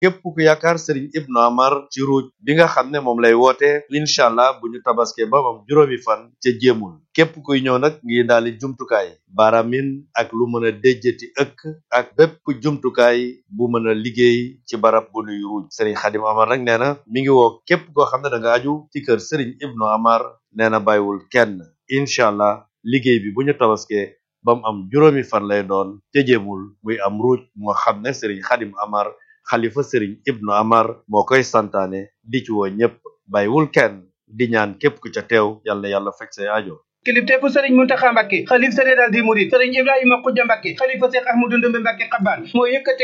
képp ku yaakaar sëriñ ibnu amar ci ruuj bi nga xam ne moom lay woote incha allah bu ñu tabaske ba am juróomi fan ca jéemul képp kuy ñëw nag ngi daali jumtukaay baaramin ak lu mën a déjjati ëkk ak bépp jumtukaay bu mën a liggéey ci barab bu nuy ruuj sëriñ xadim amar nag nee na mi ngi woo képp koo xam ne da nga aju ci kër sëriñ ibnu amar nee na bàyyiwul kenn incha allah liggéey bi bu ñu tabaskee ba mu am juróomi fan lay doon ca jéemul muy am ruuj moo xam ne sëriñ xadim amar xalifa sëriñ ibnu amar moo koy santaane di ci woo ñépp bàyyiwul kenn di ñaan képp ku ca teew yàlla yàlla fekk say aajo kilifteefu sëriñ Muntaxa Mbàkke xalif général des mourides sëriñ Ibrahima Xuja Mbàkke xalifa Seex Ahmadu Ndumbe Mbàkke xabaan moo yëkkati